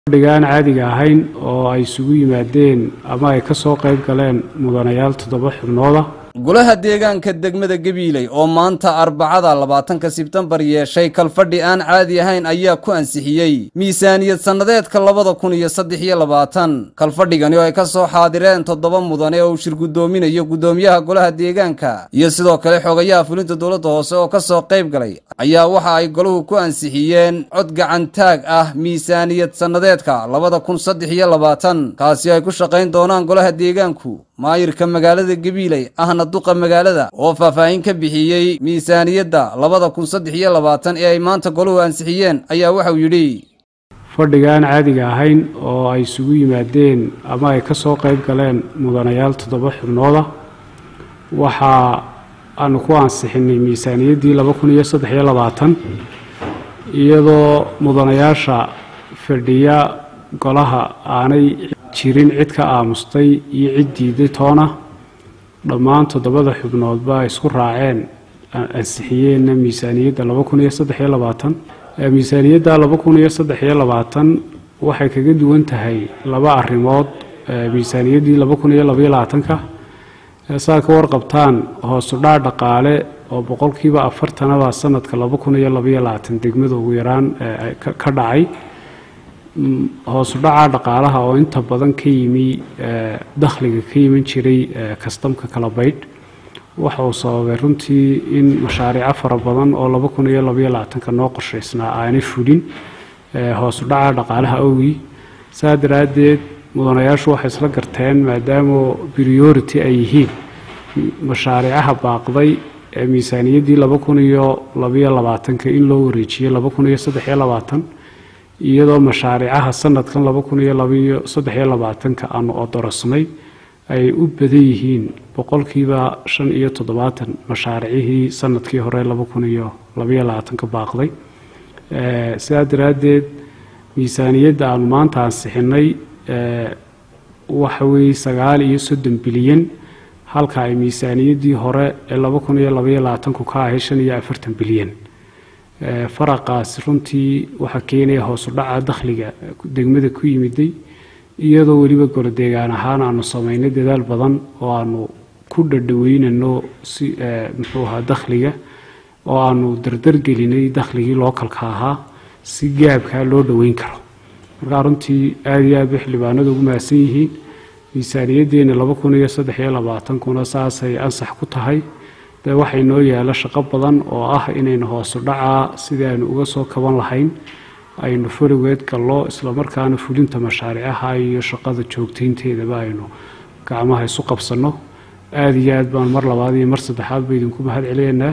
fadhigaan caadiga ahayn oo ay isugu yimaadeen ama ay ka soo qayb galeen mudanayaal toddoba xubnooda golaha deegaanka degmada gabiiley oo maanta arbacada labaatanka sebtembar yeeshay kalfadhi aan caadi ahayn ayaa ku ansixiyey miisaaniyad sannadeedka labada kun iyo saddex iyo labaatan kalfadhigani oo ay ka soo xaadireen toddoba mudane oo uu shir guddoominayo guddoomiyaha golaha deegaanka iyo sidoo kale xogayaha fulinta dowladda hoose oo ka soo qayb galay ayaa waxa ay golahu ku ansixiyeen cod gacantaag ah miisaaniyad sannadeedka labada kun saddex iyo labaatan kaasi ay ku shaqayn doonaan golaha deegaanku maayirka magaalada gabiiley ahna duqa magaalada oo faahfaahin ka bixiyey miisaaniyadda labada kun saddex iyo labaatan ee ay maanta golahu ansixiyeen ayaa waxauu yidhi fadhigaan caadiga ahayn oo ay isugu yimaadeen ama ay ka soo qayb galeen mudanayaal toddoba xubnooda waxa aanu ku ansixinay miisaaniyaddii laba kun iyo saddex iyo labaatan iyadoo mudanayaasha fadhiya golaha aanay jirin cid ka aamustay iyo cid diiday toona dhammaan toddobada xubnoodba ay isku raaceen ansixiyeenna miisaaniyadda laba kun iyo saddex iyo labaatan miisaaniyadda laba kun iyo saddex iyo labaatan waxay kaga duwan tahay laba arrimood miisaaniyaddii laba kun iyo labaiyo labaatanka saa ka warqabtaan hoosu dhac dhaqaale oo boqolkiiba afartanaba sanadka laba kun iyo labaiyo labaatan degmada ugu yaraan ka dhacay hoosu dhaca dhaqaalaha oo inta badan ka yimi dakhliga ka yiman jiray kastamka kala baydh waxa uu sababay runtii in mashaariico fara badan oo laba kun iyo labaiyo labaatanka noo qorshaysnaa aanay fulin hoosu dhaca dhaqaalaha awgii saa daraaddeed mudanayaashu waxay isla garteen maadaama priority ay yihiin mashaariicaha baaqday ee miisaaniyaddii laba kun iyo labaiyo labaatanka in loo wareejiyey laba kun iyo saddex iyo labaatan iyadoo mashaariicaha sanadkan laba kun iyo labaiyo saddex iyo labaatanka aanu odorosnay ay u badan yihiin boqolkiiba shan iyo toddobaatan mashaaricihii sanadkii hore laba kun iyo labaiyo labaatanka baaqday sidaa daraaddeed miisaaniyadda aanu maanta ansixinay waxa weeye sagaal iyo soddon bilyan halka ay miisaaniyaddii hore ee laba kun iyo labaiyo labaatanku ka ahay shan iyo afartan bilyan faraqaas runtii waxaa keenaya hoosu dhaca dakhliga degmada ku yimiday iyadoo weliba gorodeegaan ahaan aanu samaynay dadaal badan oo aanu ku dhadhaweynano si muxuu ahaa dakhliga oo aanu dardargelinay dakhligii lookalka ahaa si gaabkaa loo dhoweyn karo markaa runtii aada iyo aad bay xildhibaanadu ugu mahadsan yihiin miisaaniyaddeena laba kun iyo saddex iyo labaatankuna saasay ansax ku tahay dee waxay noo yaala shaqo badan oo ah inaynu hoosu dhacaa sidii aynu uga soo kaban lahayn aynu farigeed gallo islamarkaana fulinta mashaariicaha iyo shaqada joogtaynteedaba aynu gacmaha isu qabsanno aada iyo aad baan mar labaad iyo mar saddexaad ba idinku mahad celiyanaa